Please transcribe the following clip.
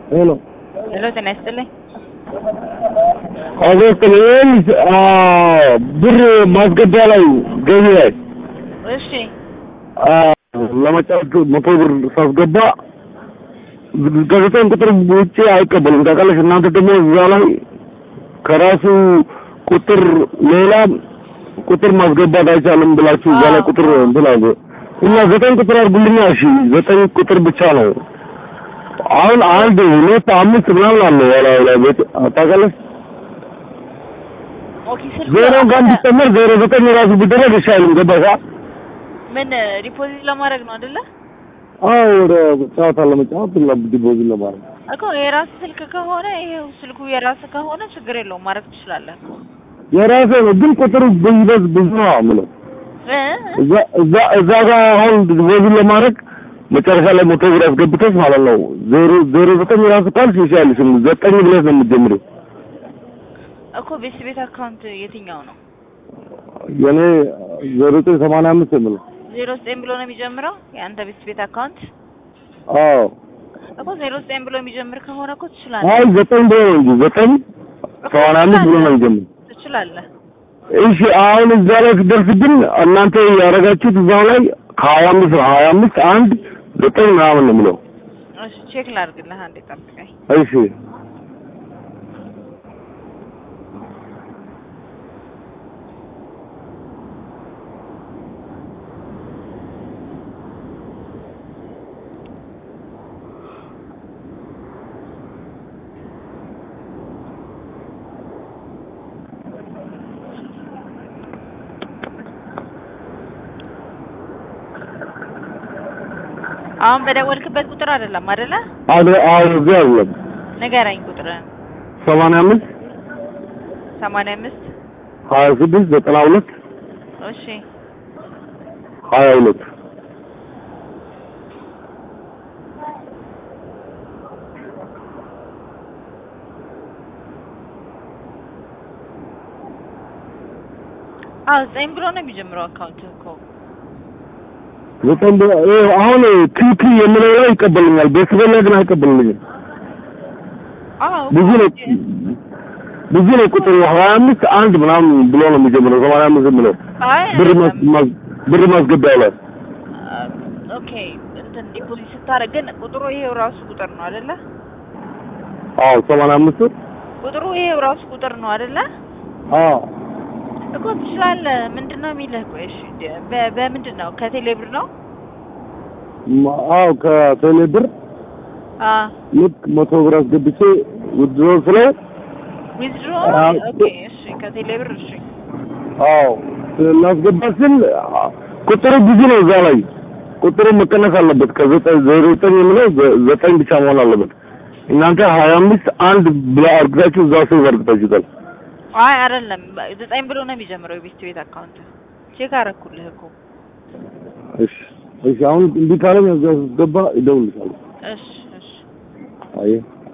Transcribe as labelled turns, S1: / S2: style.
S1: ሄሎ
S2: ሄሎ ጤና ይስጥልኝ።
S1: አጎስትን ይህን ብር ማስገቢያ ላይ ገቢ ላይ
S2: እሺ
S1: ለመጫወት መቶ ብር ሳስገባ ከዘጠኝ ቁጥር ውጭ አይቀበልም። ታውቃለሽ እናንተ ደግሞ እዛ ላይ ከራሱ ቁጥር ሌላ ቁጥር ማስገባት አይቻልም ብላችሁ እዛ ላይ ቁጥር እንትን አለ እና ዘጠኝ ቁጥር አድርጉልኛ። እሺ ዘጠኝ ቁጥር ብቻ ነው። አሁን አንድ ሁለት አምስት ምናምን አለ ያላ ላይ ቤት ታውቃለሽ።
S2: ኦኬ ስልክ
S1: ዜሮ ጋር ቢጨመር ዜሮ ዘጠኝ ራሱ ቢደረግ ይሻልም። ገባሽ?
S2: ምን ዲፖዚት ለማድረግ ነው አይደለ?
S1: አዎ ወደ ጨዋታ ለመጫወት ዲፖዚት ለማድረግ
S2: እኮ የራስ ስልክ ከሆነ ይሄው ስልኩ የራስ ከሆነ ችግር የለውም ማድረግ ትችላለህ እኮ
S1: የራሴ ነው፣ ግን ቁጥሩ ብዙ ብዙ ነው የምለው
S2: እ?
S1: እዛ እዛ እዛ ጋር አሁን ዲፖዚት ለማድረግ መጨረሻ ላይ መቶ ብር አስገብተሽ ማለት ነው ዜሮ ዜሮ ዘጠኝ ራሱ ካልሽ ይሻልሽ ዘጠኝ ብለሽ ነው የምትጀምሪው።
S2: እኮ ቤት ቤት አካውንት የትኛው ነው?
S1: የኔ ዜሮ ዘጠኝ ሰማንያ አምስት የምለው
S2: ዜሮ ዘጠኝ ብሎ ነው የሚጀምረው የአንተ ቤት ቤት አካውንት
S1: አዎ
S2: እኮ ዜሮ ዘጠኝ ብሎ የሚጀምር ከሆነ እኮ
S1: አይ
S2: ትችላለህ
S1: ዘጠኝ ብሎ ነው እንጂ ዘጠኝ
S2: እኮ
S1: ሰማንያ አምስት ብሎ ነው የሚጀምረው።
S2: ትችላለህ።
S1: እሺ አሁን እዛ ላይ ስደርስ ግን እናንተ ያደረጋችሁት እዛው ላይ ከሀያ አምስት ነው ሀያ አምስት አንድ ዘጠኝ ምናምን ነው የምለው።
S2: እሺ ቼክ ላድርግልህ አንዴ ጠብቀኝ።
S1: እሺ
S2: አሁን በደወልክበት ቁጥር አይደለም አይደለ?
S1: አደ አሁን እዚህ አይደለም
S2: ንገረኝ ቁጥርን።
S1: ሰማንያ አምስት
S2: ሰማንያ አምስት
S1: ሀያ ስድስት ዘጠና ሁለት
S2: እሺ
S1: ሀያ ሁለት
S2: አዎ ዘጠኝ ብሎ ነው የሚጀምረው አካውንት እኮ
S1: ዘጠኝ ብሎ- ይኸው አሁን ቲቲ የምለው ላይ ይቀበልኛል። ቤተሰብ ላይ ግን አይቀበልኝም።
S2: አዎ
S1: ብዙ ነው ብዙ ነው ቁጥሩ ሀያ አምስት አንድ ምናምን ብሎ ነው የሚጀምረው ሰማንያ አምስት ብሎ
S2: አይ
S1: ብር ማስ- ማስ- ብር ማስገቢያ ላይ
S2: ኦኬ እንትን ዲፖዚት ስታደርግ ግን ቁጥሩ ይሄው ራሱ ቁጥር ነው አይደለ?
S1: አዎ ሰማንያ አምስት
S2: ቁጥሩ ይሄው ራሱ ቁጥር ነው አይደለ?
S1: አዎ
S2: እኮ ትችላለህ። ምንድን ነው የሚልህ? ቆይ እሺ ደ- በ- በምንድን ነው ከቴሌ ብር ነው?
S1: ማ- አዎ ከቴሌ ብር
S2: አ
S1: ልክ መቶ ብር አስገብቼ ውድሮ ስለው
S2: ዊዝድሮ
S1: አዎ።
S2: ኦኬ እሺ ከቴሌ ብር እሺ
S1: አዎ ላስገባ ስል አ- ቁጥሩ ብዙ ነው እዛ ላይ ቁጥሩ መቀነስ አለበት። ከዘጠኝ ዜሮ ዘጠኝ የምለው ዘ- ዘጠኝ ብቻ መሆን አለበት። እናንተ ሀያ አምስት አንድ ብላ አርግታችሁ እዛ ሰው አርግታችሁታል።
S2: አይ አይደለም በ- ዘጠኝ ብሎ ነው የሚጀምረው የቤት ቤት አካውንት ቼክ አደረኩልህ እኮ
S1: እሺ እሺ፣ አሁን እንዲህ ካለኝ እዛ ስገባ ይደውልልሻለሁ።
S2: እሺ እሺ
S1: አየህ